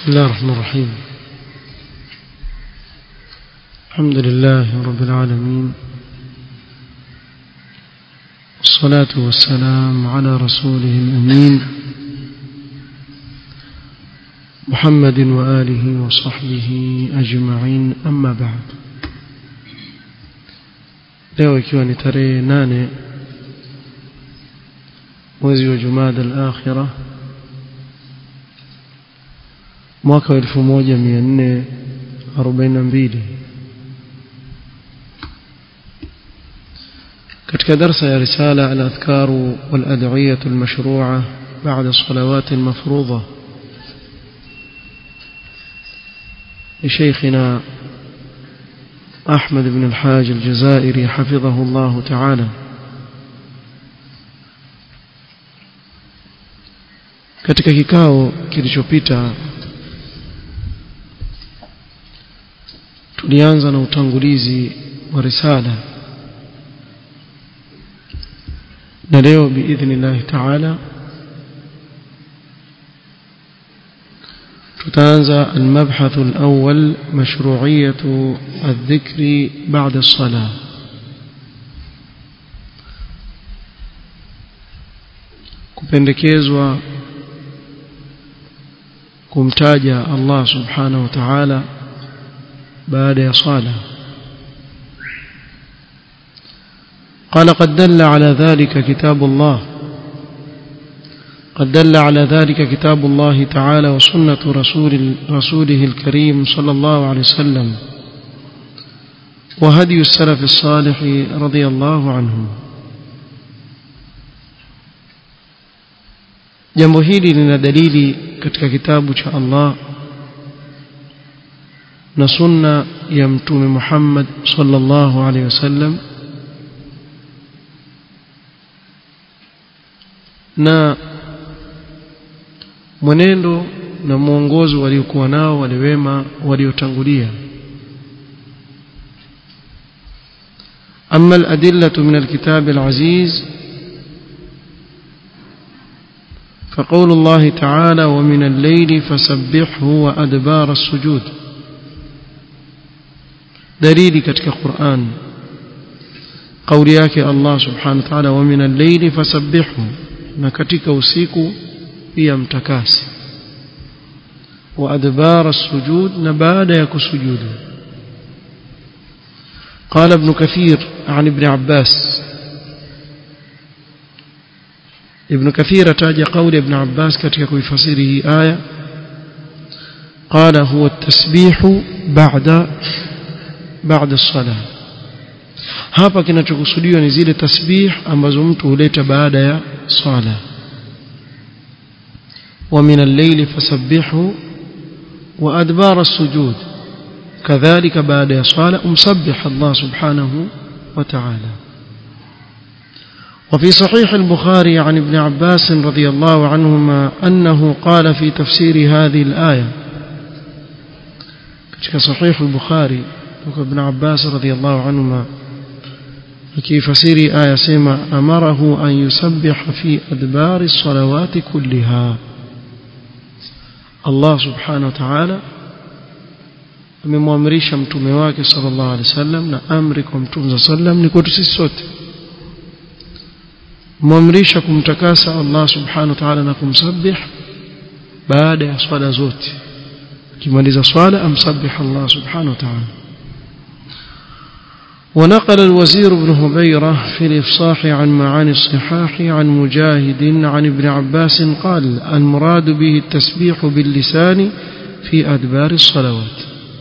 بسم الله الرحمن الرحيم الحمد لله رب العالمين والصلاة والسلام على رسوله الأمين محمد وآله وصحبه أجمعين أما بعد leo ikiwa ni tarehe nane mwezi wa jumada al-akhira mwaka wa 1442 katika darsa ya risala al-adhkar wal-ad'iyah al-mashru'ah ba'da as-salawat al-mafruḍah لشيخنا أحمد بن الحاج الجزائري حفظه الله تعالى katika kikao kilichopita tulianza na utangulizi wa risala na leo biidhnillahi taala tutaanza المبحث الأول مشروعية الذكر بعد الصلاة kupendekezwa kumtaja Allah subhanahu wa ta'ala baada ya sala قال قد دل على ذلك كتاب الله قد دل على ذلك كتاب الله تعالى وسنة رسول رسوله الكريم صلى الله عليه وسلم وهدي السلف الصالح رضي الله عنهم jambo hili lina dalili katika kitabu cha Allah na sunna ya mtume Muhammad sallallahu alaihi wasallam na mwenendo na mwongozo waliokuwa nao wale wema waliotangulia أما الأدلة من الكتاب العزيز فقول الله تعالى ومن الليل فسبحه وأدبار السجود دليل كتك القرآن قول ياك الله سبحانه وتعالى ومن الليل فسبحه نكتك وسيكو pia mtakasi wa adbara sujud na baada ya kusujudu قال ابن كثير عن ابن عباس ابن كثير تاج قول ابن عباس katika kuifasiri aya قال هو التسبيح بعد بعد الصلاه hapa kinachokusudiwa ni zile tasbih ambazo mtu huleta baada ya sala ومن الليل فسبحه وأدبار السجود كذلك بعد صلاة مسبح الله سبحانه وتعالى وفي صحيح البخاري عن ابن عباس رضي الله عنهما أنه قال في تفسير هذه الآية كتك صحيح البخاري ابن عباس رضي الله عنهما كيف فسير آية سيما أمره أن يسبح في أدبار الصلوات كلها Allah subhanahu wa ta'ala amemwamrisha mtume wake sallallahu alaihi wasallam na amri kwa mtume sallam ni kwetu sisi sote mwamrisha kumtakasa Allah subhanahu wa ta'ala na kumsabih baada ya swala zote kimaliza swala amsabih Allah subhanahu wa ta'ala ونقل الوزير بن هبيرة في الإفصاح عن معاني الصحاح عن مجاهد عن ابن عباس قال المراد به التسبيح باللسان في أدبار الصلوات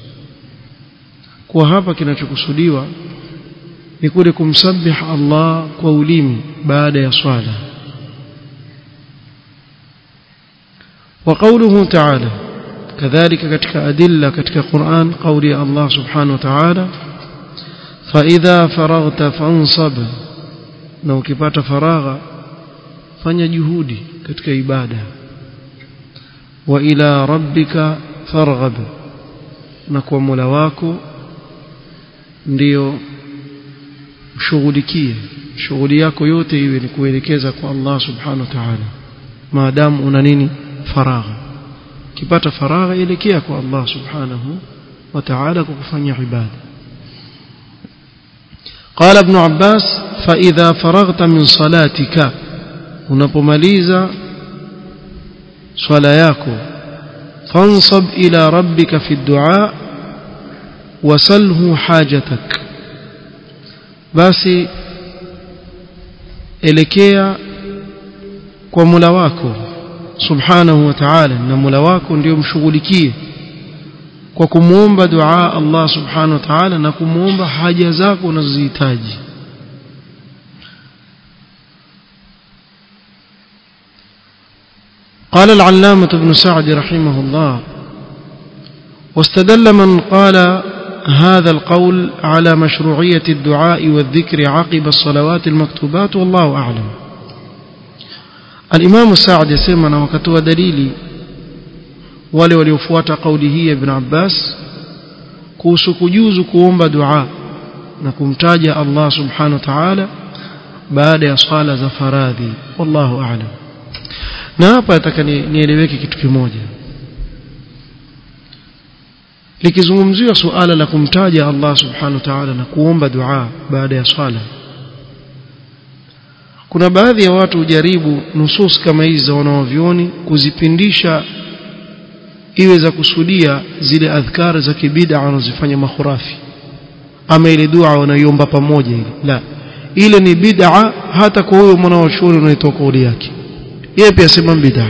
وهذا kinachokusudiwa ni kule kumsabih Allah kwa ulimi baada ya swala وقوله تعالى كذلك katika adilla katika Qur'an قولي Allah subhanahu wa ta'ala فإذا فرغت فانصب na ukipata faragha fanya juhudi katika ibada wa ila rabbika farghab na kwa Mola wako ndio shughulikie shughuli yako yote iwe ni kuelekeza kwa Allah subhanahu wa ta'ala maadamu una nini faragha kipata faragha elekea kwa Allah subhanahu wa ta'ala kwa kufanya ibada قال ابن عباس فإذا فرغت من صلاتك unapomaliza swala yako fansab ila rabbika fi du'a wasalhu hajatak basi elekea kwa Mola wako subhanahu wa ta'ala na Mola wako ndio mshughulikie kwa kumuomba dua Allah subhanahu wa ta'ala na kumuomba haja zako unazozihitaji قال العلامة ابن سعد رحمه الله واستدل من قال هذا القول على مشروعية الدعاء والذكر عقب الصلوات المكتوبات والله أعلم الإمام السعد يسمى وكتوى دليلي wale waliofuata kauli hii ya Ibn Abbas kuhusu kujuzu kuomba dua na kumtaja Allah subhanahu wa ta'ala baada ya swala za faradhi wallahu a'lam na hapa nataka nieleweke kitu kimoja likizungumziwa suala la kumtaja Allah subhanahu wa ta'ala na kuomba dua baada ya swala kuna baadhi ya watu hujaribu nusus kama hizi za wanaovioni kuzipindisha iwe za kusudia zile adhkar za kibida wanazofanya makhurafi ama ile dua wanayoomba pamoja ile la ile ni bid'a hata kwa huyo mwanachuoni unaitoa kauli yake yeye pia sema bid'a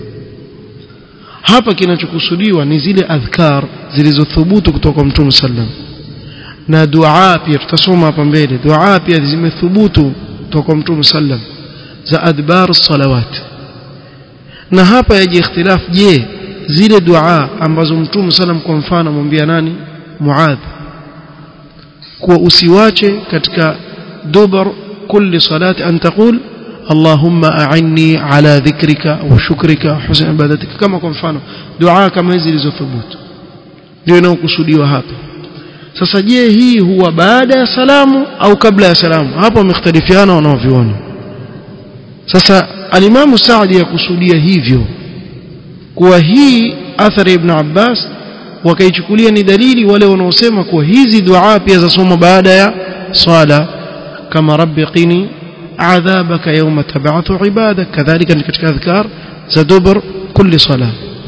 hapa kinachokusudiwa ni zile adhkar zilizothubutu kutoka kwa Mtume sallam na dua pia tutasoma hapa mbele dua pia zimethubutu kutoka kwa Mtume sallam za adbar salawat na hapa yaje ikhtilaf je zile dua ambazo Mtume sallam kwa mfano amwambia nani Muadh kuwa usiwache katika dubar kulli salati an taqul اللهم أعني على ذكرك وشكرك وحسن عبادتك كما kwa mfano dua kama hizi zilizothubutu ndio inayokusudiwa hapa sasa je hii huwa baada ya salamu au kabla ya salamu hapo wamekhtalifiana wanaoviona sasa alimamu Saadi yakusudia hivyo kuwa hii athari ibn Abbas wakaichukulia ni dalili wale wanaosema kuwa hizi dua pia zasoma baada ya swala kama rabbi qini عذابك يوم تبعث عبادك كذلك katika adhkar za dubur kulli sala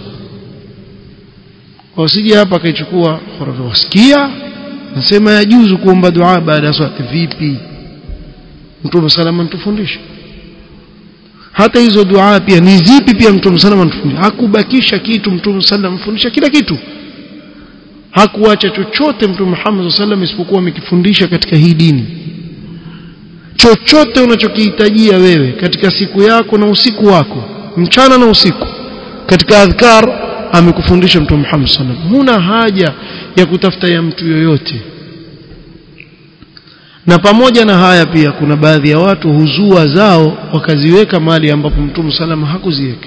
wasije hapa kaichukua wasikia nasema yajuzu kuomba dua baada ya swala vipi mtume salama mtufundishe hata hizo dua pia ni zipi pia mtume salama mtufundishe hakubakisha kitu mtume salama mfundisha kila kitu hakuacha chochote mtume Muhammad sallam isipokuwa amekifundisha katika hii dini chochote unachokihitajia wewe katika siku yako na usiku wako mchana na usiku katika adhkar amekufundisha mtume Muhammad sallam huna haja ya kutafuta ya mtu yoyote na pamoja na haya pia kuna baadhi ya watu huzua zao wakaziweka mahali ambapo mtume sallam hakuziweka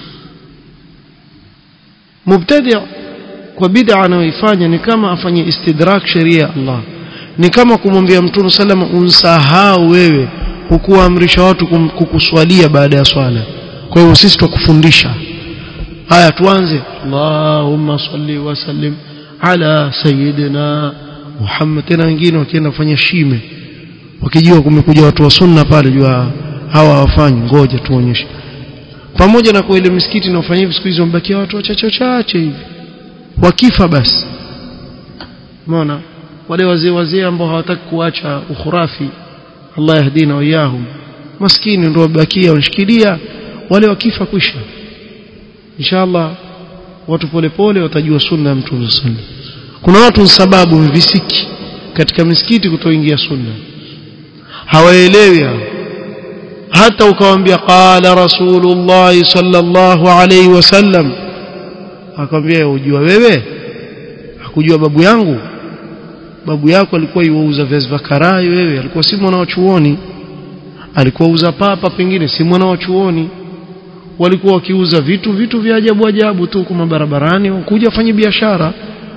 mubtadi' kwa bid'a anayoifanya ni kama afanye istidrak sheria ya Allah ni kama kumwambia mtume salama unsahau wewe hukuamrisha watu kukuswalia baada ya swala kwa hivyo sisi tukufundisha haya tuanze Allahumma salli wa sallim ala sayyidina Muhammad tena wengine wakienda kufanya shime wakijua kumekuja watu wa sunna pale jua hawa hawafanyi ngoja tuonyeshe pamoja na kwa ile misikiti inayofanya hivi siku hizo wamebakia watu wachache wachache hivi wakifa basi umeona wale wazee wazee ambao hawataki kuacha ukhurafi Allah yahdina wayahum maskini ndio wabakia wanshikilia wale wakifa kwisha inshallah watu polepole watajua sunna ya mtume sallallahu kuna watu sababu visiki katika misikiti kutoingia sunna hawaelewi hata ukawaambia qala rasulullah sallallahu alayhi wasallam akamwambia ujua wewe hakujua babu yangu babu yako alikuwa yuuza viazi vya karai wewe alikuwa si mwana wa chuoni alikuwa uza papa pengine si mwana wa chuoni walikuwa wakiuza vitu vitu vya ajabu ajabu tu kwa barabarani kuja fanya biashara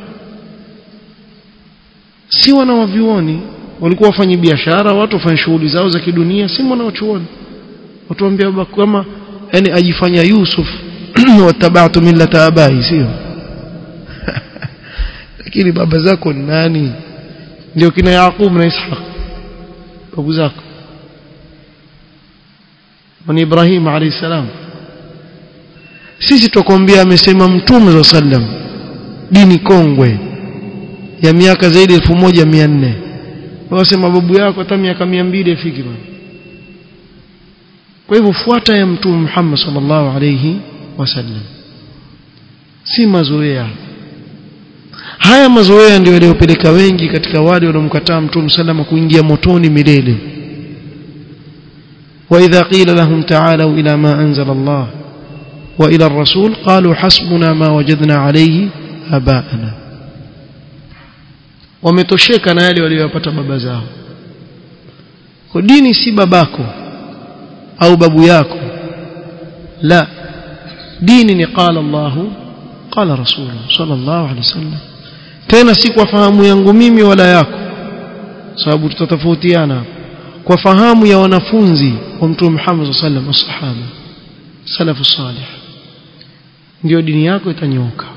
si wana wa vioni walikuwa wafanya biashara watu wafanya shughuli zao za kidunia si mwana wa chuoni watu waambia kama yani ajifanya Yusuf wattaba'tu millata abai sio lakini baba zako ni nani ndio kina Yaqub na Ishaq babu zako ni Ibrahim alayhi salam sisi tukwambia amesema mtume wa sallam dini kongwe ya miaka zaidi ya 1400 wasema babu yako hata miaka 200 ifiki bwana kwa hivyo fuata ya mtume Muhammad sallallahu alayhi wasallam si mazoea haya mazoea ndio yaliyopeleka wengi katika wale wanaomkataa mtume sallama kuingia motoni milele واذا قيل لهم تعالوا الى ما انزل الله والى الرسول قالوا حسبنا ما وجدنا عليه اباءنا wametosheka na yale waliyopata baba zao kwa dini si babako au babu yako la dini ni qala Allahu qala rasuluhu sallallahu alaihi wasallam tena si kwa fahamu yangu mimi wala yako sababu tutatofautiana kwa fahamu ya wanafunzi wa mtume Muhammad sallallahu alaihi wasallam masahaba salafu salih ndio dini yako itanyooka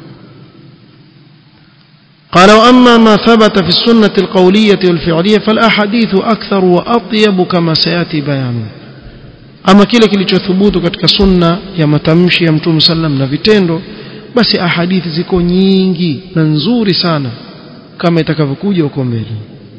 قال واما ما ثبت في السنه القوليه والفعليه فالاحاديث اكثر واطيب كما سياتي بيانه ama kile kilichothubutu katika sunna ya matamshi ya mtume sallam na vitendo basi ahadithi ziko nyingi na nzuri sana kama itakavyokuja huko mbele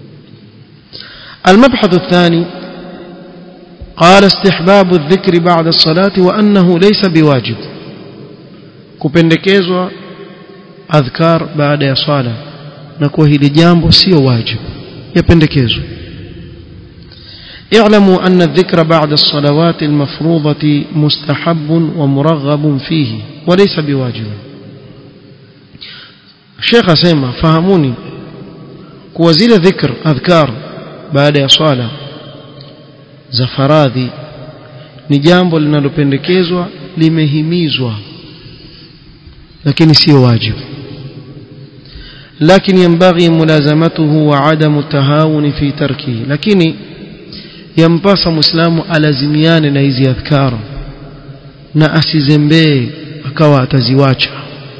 المبحث الثاني قال استحباب الذكر بعد الصلاة وأنه ليس بواجب kupendekezwa adhkar baada ya swala na kuwa hili jambo sio wajibu yapendekezwa اعلموا أن الذكر بعد الصلوات المفروضة مستحب ومرغب فيه وليس بواجب الشيخ سيما فهموني كوزيل ذكر أذكار بعد صلاة زفراذي ni jambo linalopendekezwa limehimizwa lakini sio wajibu لكن ينبغي ملازمته وعدم التهاون في تركه lakini yampasa muislamu alazimiane na hizi adhkar na asizembee akawa ataziwacha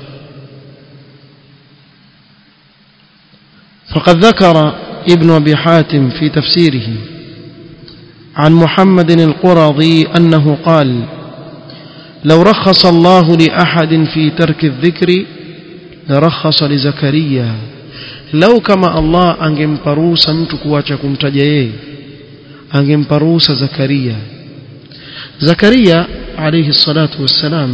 فقد ذكر ابن ابي حاتم في تفسيره عن محمد القرظي انه قال لو رخص الله لاحد في ترك الذكر لرخص لزكريا لو كما الله angempa ruhusa mtu kuacha kumtaja yeye angempa ruhusa Zakaria Zakaria alayhi salatu wassalam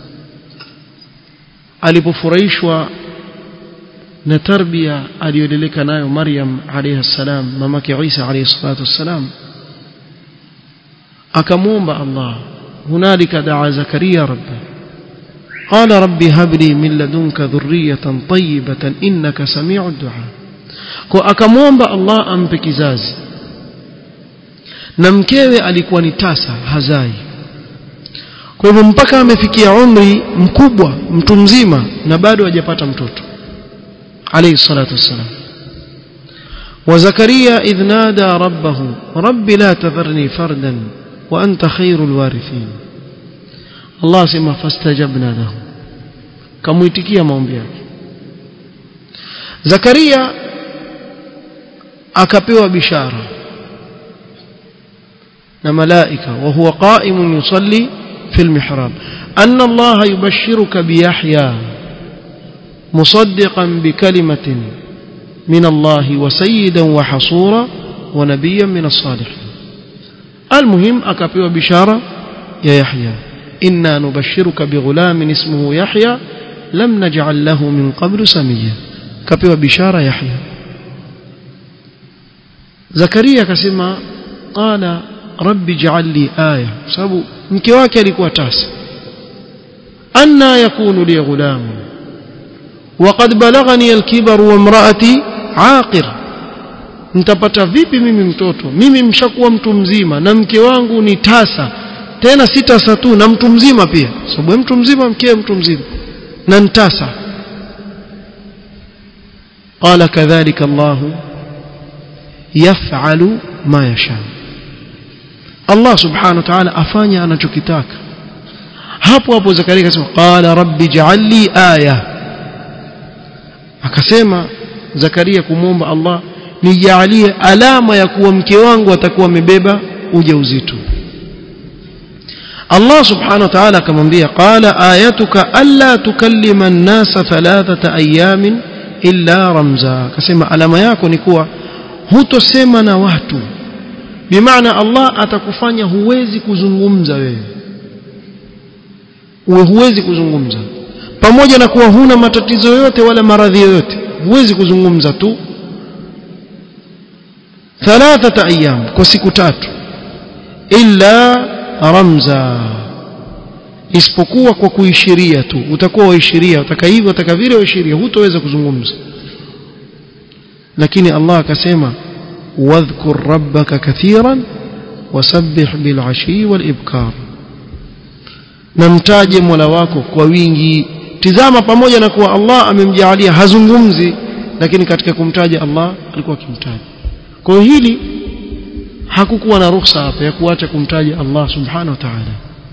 alipofurahishwa na tarbia aliyoleleka nayo Maryam alayhi salam mamake Isa alayhi salatu wassalam akamwomba Allah hunalika daa Zakaria rabbi قال ربي هب لي من لدنك ذرية طيبة إنك سميع الدعاء akamwomba Allah ampe kizazi na mkewe alikuwa ni tasa hazai kwa hivyo mpaka amefikia umri mkubwa mtu mzima na bado hajapata mtoto alayhi salatu wassalam وزكريا إذ نادى ربه رب لا تذرني فردا وأنت خير الوارثين الله سمع فاستجبنا له كمويتكيا maombi yake Zakaria akapewa bishara na malaika wa huwa qa'imun yusalli fi al-mihrab anna Allah yubashshiruka bi Yahya musaddiqan bi kalimatin min Allah wa sayyidan wa hasura wa nabiyyan min as-salihin المهم akapewa bishara ya Yahya inna nubashshiruka bi ghulamin ismuhu Yahya lam naj'al lahu min qablu samiyya kapewa bishara Yahya Zakaria akasema qala rabbi ij'al li aya sababu mke wake alikuwa tasa anna yakunu li ghulam وقد بلغني الكبر وامرأتي عاقر nitapata vipi mimi mtoto mimi mshakuwa mtu mzima na mke wangu ni tasa tena si tasa tu na mtu mzima pia sababu mtu mzima mke mtu mzima na ntasa قال كذلك الله يفعل ما يشاء Allah subhanahu wa ta'ala afanya anachokitaka hapo hapo Zakaria akasema qala rabbi ij'alli aya akasema Zakaria kumwomba Allah nijalie alama ya kuwa mke wangu atakuwa amebeba ujauzito Allah subhanahu wa ta'ala akamwambia qala ayatuka alla tukallima an-nasa thalathata ayamin illa ramza akasema alama yako ni kuwa hutosema na watu bimaana Allah atakufanya huwezi kuzungumza wewe uwe huwezi kuzungumza pamoja na kuwa huna matatizo yoyote wala maradhi yoyote huwezi kuzungumza tu thalathata ayyam kwa siku tatu illa ramza isipokuwa kwa kuishiria tu utakuwa waishiria utaka hivyo utaka vile waishiria hutoweza kuzungumza lakini Allah akasema wadhkur rabbaka kathiran wasabbih bil'ashi walibkar na mtaje Mola wako kwa wingi tizama pamoja na kuwa Allah amemjaalia hazungumzi lakini katika kumtaja Allah alikuwa akimtaja kwa hili hakukuwa na ruhusa hapa ya kuacha kumtaja Allah subhanahu wa ta'ala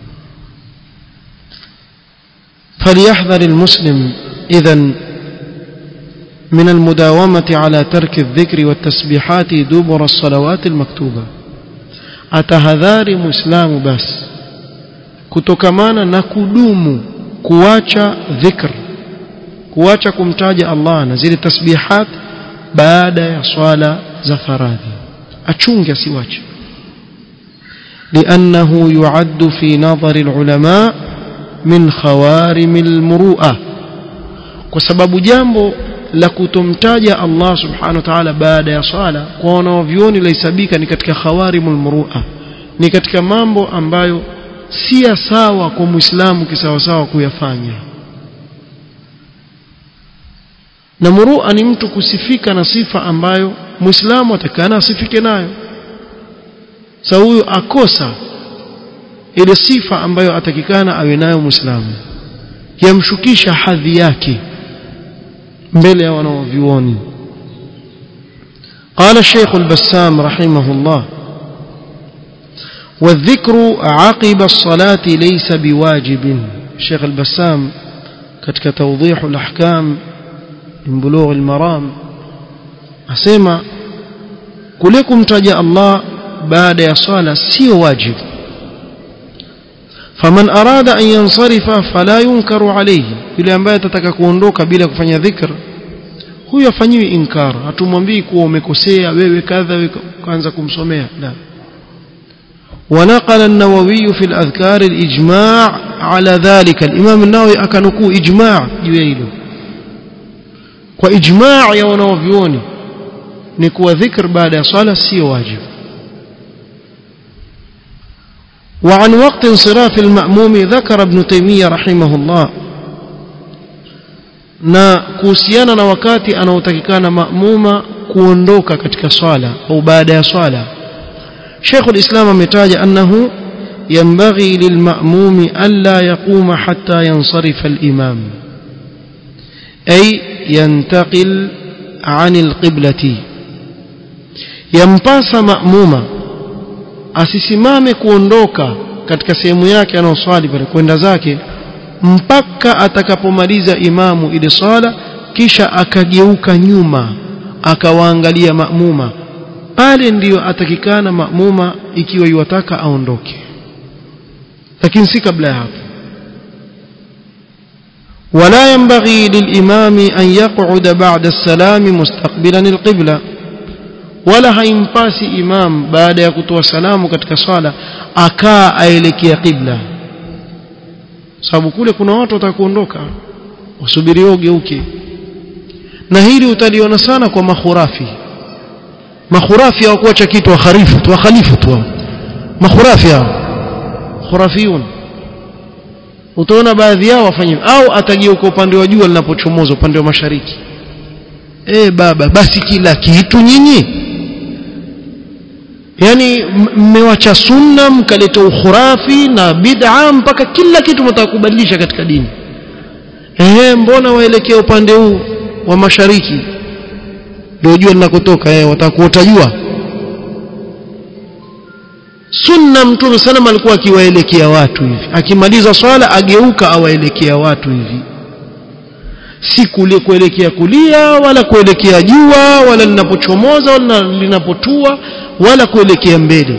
فليحذر المسلم اذا من المداومة على ترك الذكر والتسبيحات دبر الصلوات المكتوبة أتهذار مسلم بس kutokamana na kudumu kuacha dhikr kuacha kumtaja Allah na zile tasbihat baada ya swala za faradhi achunge asiwache لأنه يعد في نظر العلماء من خوارم المروءة وسبب jambo la kutomtaja Allah subhanahu wa ta'ala baada ya swala kwa wanaovioni laisabika ni katika khawarimul murua ni katika mambo ambayo si sawa kwa muislamu kisawasawa kuyafanya na murua ni mtu kusifika na sifa ambayo muislamu atakana asifike nayo sa huyo akosa ile sifa ambayo atakikana awe nayo muislamu yamshukisha hadhi yake mbele ya wanaovyuoni قال الشيخ البسام رحمه الله والذكر عقب الصلاة ليس بواجب الشيخ البسام كتك توضيح الأحكام من بلوغ المرام أسمى كلكم تجاء الله بعد صلاة سي واجب فمن أراد أن ينصرف فلا ينكر عليه yule ambaye atataka kuondoka bila kufanya dhikr huyo afanyiwi inkar hatumwambii kuwa umekosea wewe kadha wewe kaanza kumsomea la ونقل النووي في الأذكار الإجماع على ذلك الإمام النووي أكنكو إجماع جويله وإجماع يا ونوفيوني نكو ذكر بعد صلاة سي واجب وعن وقت انصراف المأموم ذكر ابن تيمية رحمه الله na kuhusiana na wakati anaotakikana maamuma kuondoka katika swala au baada ya swala Sheikh al-Islam ametaja annahu yanbaghi lilma'mum alla yaquma hatta yansarifa al-imam ay yantaqil 'an al-qiblati yampasa ma'muma asisimame kuondoka katika sehemu yake anayoswali pale kwenda zake mpaka atakapomaliza imamu ile swala kisha akageuka nyuma akawaangalia maamuma pale ndiyo atakikana maamuma ikiwa yuwataka aondoke lakini si kabla ya hapo ولا ينبغي للإمام أن يقعد بعد السلام مستقبلا القبلة wala haimpasi imam baada ya kutoa salamu katika swala akaa aelekea qibla sababu kule kuna watu watakuondoka wasubiri ugeuke na hili utaliona sana kwa makhurafi makhurafi hawakuacha kitu wakharifu tu wakhalifu tu makhurafi hao khurafiyun utaona baadhi yao wafanye au atageuka upande wa jua linapochomoza upande wa mashariki eh baba basi kila kitu nyinyi yani mmewacha sunna mkaleta ukhurafi na bid'a mpaka kila kitu mtaka kubadilisha katika dini ehe mbona waelekea upande huu wa mashariki ndio jua linakotoka eh watakuota jua sunna mtume sallam alikuwa akiwaelekea watu hivi akimaliza swala ageuka awaelekea watu hivi si kule kuelekea kulia wala kuelekea jua wala linapochomoza wala linapotua wala kuelekea mbele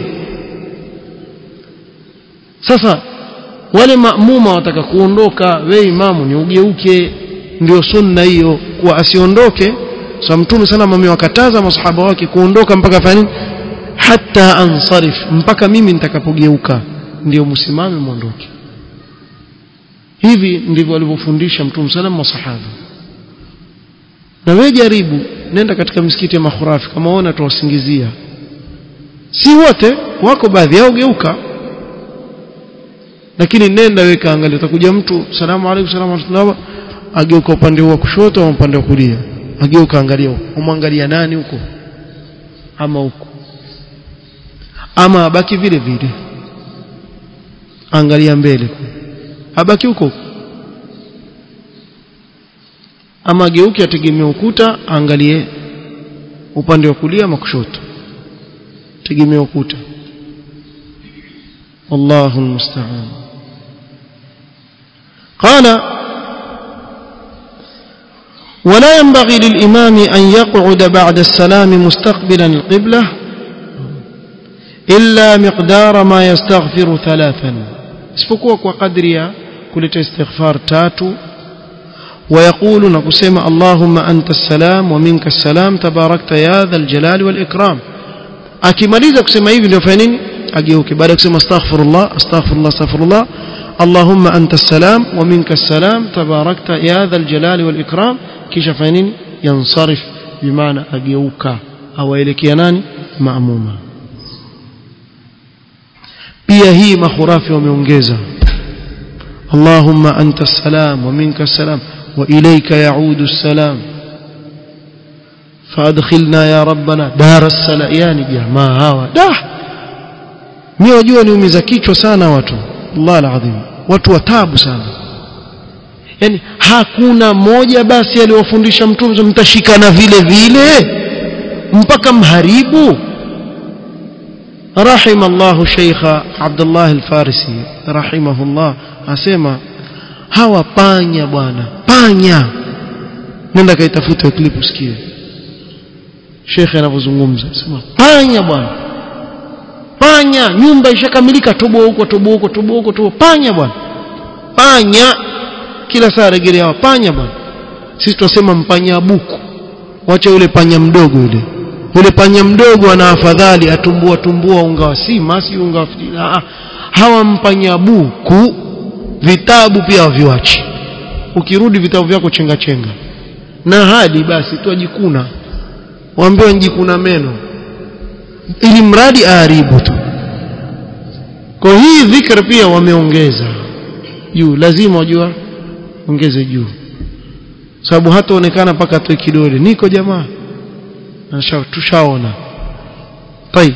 sasa wale maamuma wataka kuondoka we imamu ni ugeuke ndio sunna hiyo kuwa asiondoke so mtume sana amewakataza masahaba wake kuondoka mpaka fani hata ansarif mpaka mimi nitakapogeuka ndio msimame muondoke hivi ndivyo alivyofundisha mtume sallam masahaba na wewe jaribu nenda katika misikiti ya makhurafi kama unaona tuwasingizia si wote wako baadhi yao geuka lakini nenda weka angalia utakuja mtu salamu alaykum salamu alaykum ageuka upande wa kushoto au upande wa kulia ageuka angalia umwangalia nani huko ama huko ama abaki vile vile angalia mbele abaki huko ama geuke ategemea ukuta angalie upande wa kulia ama kushoto tegemea ukuta والله المستعان قال ولا ينبغي للإمام أن يقعد بعد السلام مستقبلا القبلة إلا مقدار ما يستغفر ثلاثا اسفكوا وقدريا كل استغفار تاتو ويقول نقسم اللهم أنت السلام ومنك السلام تباركت يا ذا الجلال والإكرام akimaliza kusema hivi ndio fanya nini ageuke baada ya kusema astaghfirullah astaghfirullah astaghfirullah allahumma anta salam wa minka salam tabarakta ya dha aljalali wal ikram kisha fanya nini yansarif bimaana ageuka awaelekea nani maamuma pia hii makhurafi wameongeza allahumma anta salam wa minka salam wa ilayka yaudu salam فادخلنا يا ربنا دار السلام يعني jamaa hawa da mimi wajua niumiza kichwa sana watu Allah alazim watu watabu sana yani hakuna moja basi aliyofundisha mtume mtashikana vile vile mpaka mharibu رحم الله شيخ عبد الله الفارسي رحمه الله asema hawa panya bwana panya nenda kaitafuta clip usikie shekhe anavyozungumza sema panya bwana panya nyumba ishakamilika toboa huko toboa huko toboa huko toboa panya bwana panya kila saa rejelea panya bwana sisi tunasema mpanya buku wacha yule panya mdogo yule yule panya mdogo ana afadhali atumbua tumbua unga wa sima si unga wa fitila hawa mpanya buku vitabu pia waviwachi ukirudi vitabu vyako chenga chenga na hadi basi tuajikuna waambiwa njikuna meno ili mradi aharibu tu kwa hii dhikr pia wameongeza juu lazima wajua ongeze juu sababu hataonekana mpaka atoe kidole niko jamaa tushaona طيب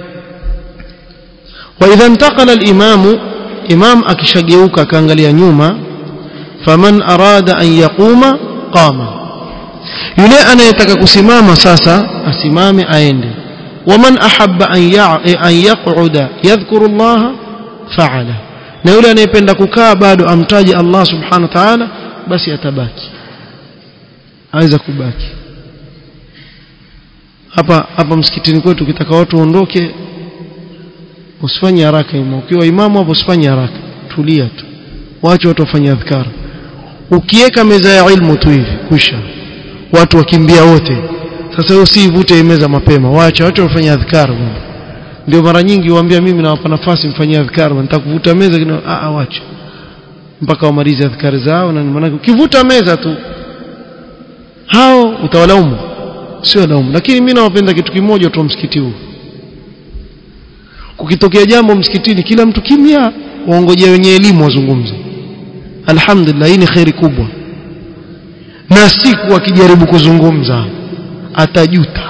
واذا انتقل الامام امام akishageuka akaangalia nyuma faman arada an yaquma qama yule anayetaka kusimama sasa asimame aende waman ahabba an yaq'uda yadhkuru Allah fa'ala na yule anayependa kukaa bado amtaje Allah subhanahu wa ta'ala basi atabaki aweza kubaki hapa hapa msikitini kwetu ukitaka watu waondoke usifanye haraka imamu ukiwa imamu hapo usifanye haraka tulia tu waache watu wafanye adhkar ukiweka meza ya ilmu tu hivi kwisha watu wakimbia wote sasa wewe usivute meza mapema waacha watu wafanye adhkar ndio mara nyingi waambia mimi nawapa nafasi mfanyie adhkar nitakuvuta meza kina a a wacha mpaka wamalize adhkar zao na maana ukivuta meza tu hao utawalaumu sio laumu lakini mimi nawapenda kitu kimoja tu msikiti huu kukitokea jambo msikitini kila mtu kimya waongojea wenye elimu wazungumze alhamdulillah hii ni khairi kubwa na siku akijaribu kuzungumza atajuta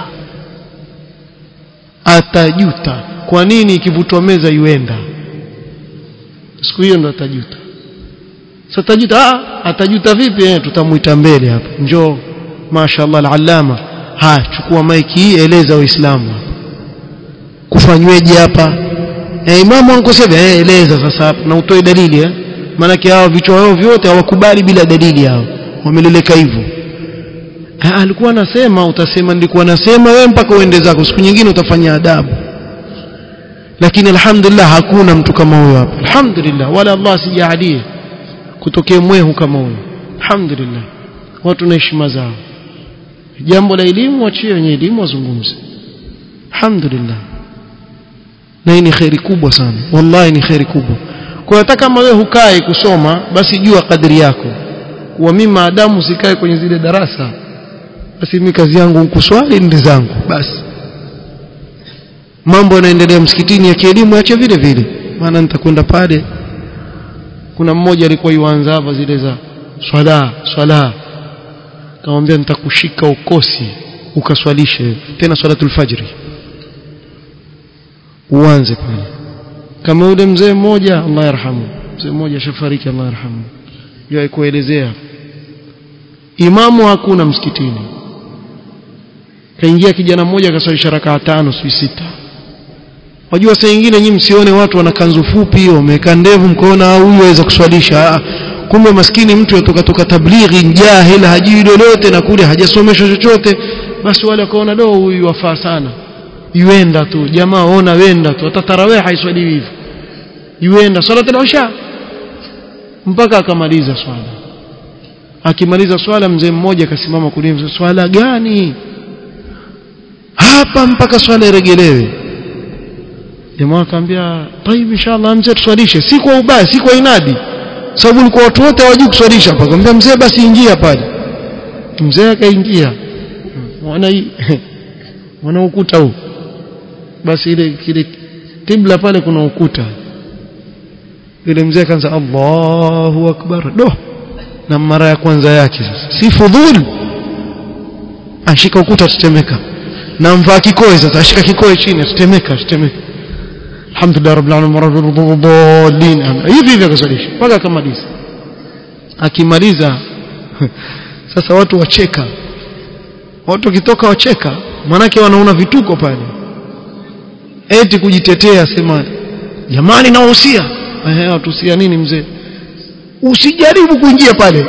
atajuta kwa nini ikivutwa meza iwenda siku hiyo ndo atajuta sasa atajuta ah atajuta vipi eh tutamuita mbele hapa njoo mashaallah alallama ha chukua maiki hii eleza waislamu kufanyweje hapa eh imamu ankosea eh eleza sasa na utoe dalili eh maana hao vichwa wao vyote hawakubali bila dalili hao wameleleka hivyo alikuwa anasema utasema nilikuwa nasema wewe mpaka uende zako siku nyingine utafanya adabu lakini alhamdulillah hakuna mtu kama huyo hapa alhamdulillah wala Allah sijaadie kutokea mwehu kama huyo alhamdulillah watu na heshima zao jambo la elimu wachie wenye elimu wazungumze alhamdulillah na hii ni khairi kubwa sana wallahi ni khairi kubwa kwa hata kama wewe hukai kusoma basi jua kadri yako kuwa mimi maadamu sikae kwenye zile darasa basi mimi kazi yangu kuswali ndi zangu basi mambo yanaendelea msikitini ya kielimu ache vile vile maana nitakwenda pale kuna mmoja alikuwa yuanza hapa zile za swala swala kamwambia nitakushika ukosi ukaswalishe tena swalatul fajri uanze pale kama yule mzee mmoja Allah yarhamu mzee mmoja shafariki Allah yarhamu yeye kuelezea imamu hakuna msikitini kaingia kijana mmoja akaswalisha rakaa tano si sita wajua saa nyingine nyinyi msione watu wana kanzu fupi wameweka ndevu mkoona huyu aweza kuswalisha kumbe maskini mtu yatoka toka tablighi jahil hajui lolote na kule hajasomeshwa chochote basi wale wakaona do huyu wafaa sana yuenda tu jamaa ona wenda tu hata tarawih haiswaliwi hivyo yuenda salatul isha mpaka akamaliza swala akimaliza swala mzee mmoja akasimama kulia swala gani hapa mpaka swala iregelewe jamaa akamwambia tayib inshallah mzee tuswalishe si kwa ubaya si kwa inadi sababu ulikuwa watu wote hawajui kuswalisha hapa akamwambia mzee basi ingia pale mzee akaingia mwana mwana ukuta huu basi ile kile kibla pale kuna ukuta yule mzee akaanza Allahu akbar do na mara ya kwanza yake sasa si fudhul ashika ukuta tutemeka na mvaa kikoe sasa ashika kikoe chini tutemeka tutemeka alhamdulillah rabbil alamin dhalin hivi hivi akasalisha mpaka akamaliza akimaliza sasa watu wacheka watu wakitoka wacheka manake wanaona vituko pale eti kujitetea sema jamani nawahusia ehe watuhusia nini mzee usijaribu kuingia pale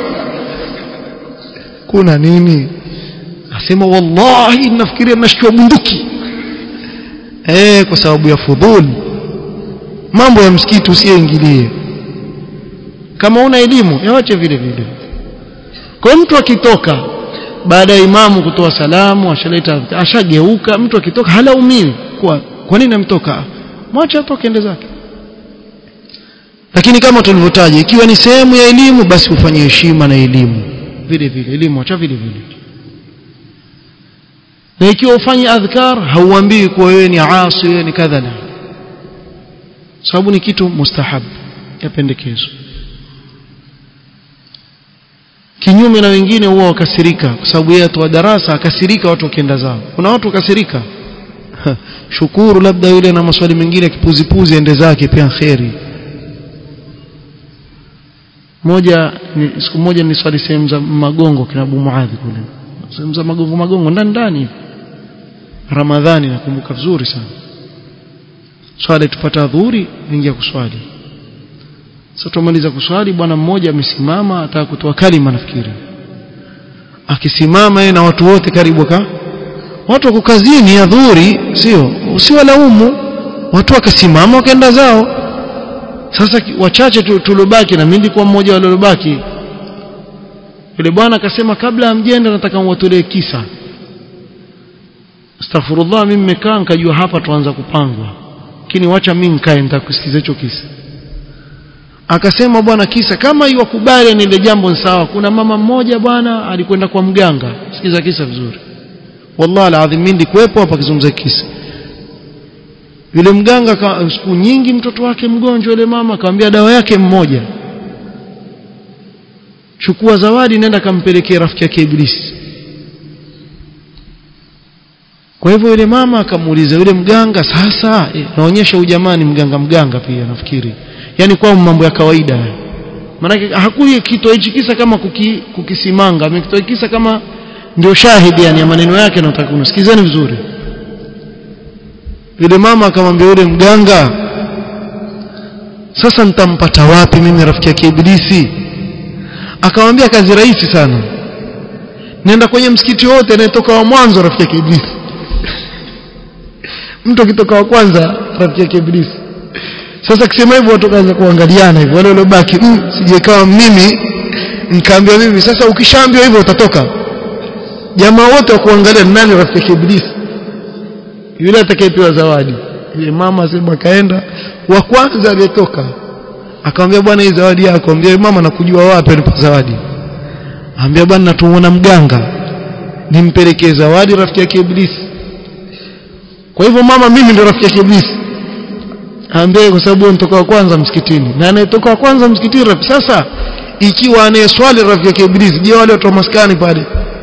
kuna nini asema wallahi nafikiria nashtua bunduki eh kwa sababu ya fudhuli mambo ya msikiti usiingilie kama una elimu yawache vile vile kwa mtu akitoka baada ya imamu kutoa salamu ashaleta ashageuka mtu akitoka halaumiwi kwa kwa nini amtoka mwache atoke ende zake lakini kama tulivyotaja ikiwa ni sehemu ya elimu basi ufanye heshima na elimu vile vile elimu acha vile vile na ikiwa ufanye adhkar hauambii kuwa wewe ni asi wewe ni kadhala sababu ni kitu mustahab yapendekezwa kinyume na wengine huwa wakasirika kwa sababu yeye atoa darasa akasirika watu wakienda zao kuna watu wakasirika shukuru labda yule na maswali mengine kipuzipuzi ende zake pia kheri moja ni, siku moja ni swali sehemu za magongo kina Abu Muadhi kule sehemu za magongo magongo ndani ndani Ramadhani nakumbuka vizuri sana swali tupata dhuhuri ingia kuswali sasa tumaliza kuswali bwana mmoja amesimama ataka kutoa kalima nafikiri akisimama yeye na watu wote karibu ka watu wako kazini ya dhuhuri sio usiwalaumu watu wakasimama wakaenda zao sasa wachache tulobaki na mimi nilikuwa mmoja wa waliobaki yule bwana akasema kabla amjenda nataka mwatolee kisa astaghfirullah mimi nimekaa nikajua hapa tuanza kupangwa lakini wacha mimi nikae nitakusikiza hicho kisa akasema bwana kisa kama iwakubali ni ile jambo sawa kuna mama mmoja bwana alikwenda kwa mganga sikiza kisa vizuri wallahi alazim mimi ndikuepo hapa kizungumza kisa yule mganga siku nyingi mtoto wake mgonjwa yule mama akamwambia dawa yake mmoja chukua zawadi nenda kampelekea rafiki yake iblisi kwa hivyo yule mama akamuuliza yule mganga sasa eh, naonyesha ujamani mganga mganga pia nafikiri yani kwa mambo ya kawaida maanake hakui kitoa hichi kisa kama kuki, kukisimanga amekitoa kisa kama ndio shahidi yani ya maneno yake nataka kusikizeni vizuri yule mama akamwambia yule mganga sasa nitampata wapi mimi rafiki yake ibilisi akamwambia kazi rahisi sana nenda kwenye msikiti wote anayetoka wa mwanzo rafiki yake ibilisi mtu akitoka wa kwanza rafiki yake ibilisi sasa akisema hivyo watu kaanza kuangaliana hivyo wale waliobaki mm, sijekawa mimi nikaambiwa mimi sasa ukishaambiwa hivyo utatoka jamaa wote wa kuangalia nani rafiki yake ibilisi yule atakayepewa zawadi yule mama asema kaenda wa kwanza aliyetoka akamwambia bwana hii zawadi yako ambia mama nakujua wapi anipa zawadi ambia bwana natumuona mganga nimpelekee zawadi rafiki yake ibilisi kwa hivyo mama mimi ndio rafiki yake ibilisi ambie kwa sababu nitoka wa kwanza msikitini na anayetoka wa kwanza msikitini rafiki sasa ikiwa anayeswali rafiki yake ibilisi je wale watu wa maskani pale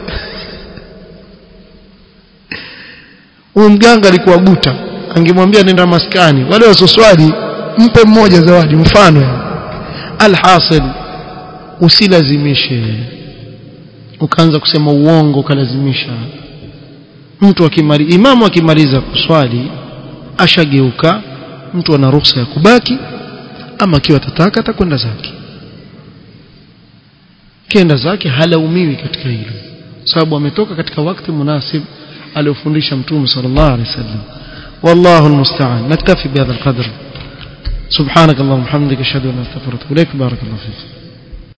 huyu mganga alikuwa guta angemwambia nenda maskani wale wasoswali mpe mmoja zawadi mfano alhasil usilazimishe ukaanza kusema uongo ukalazimisha mtu akimali imamu akimaliza kuswali ashageuka mtu ana ruhusa ya kubaki ama akiwa atataka atakwenda zake kenda zake halaumiwi katika hilo sababu ametoka katika wakati munasib aliofundisha mtume sallallahu alaihi wasallam والله المستعان نكتفي بهذا القدر سبحانك اللهم وبحمدك اشهد ان لا اله الا انت استغفرك واتوب اليك بارك الله فيك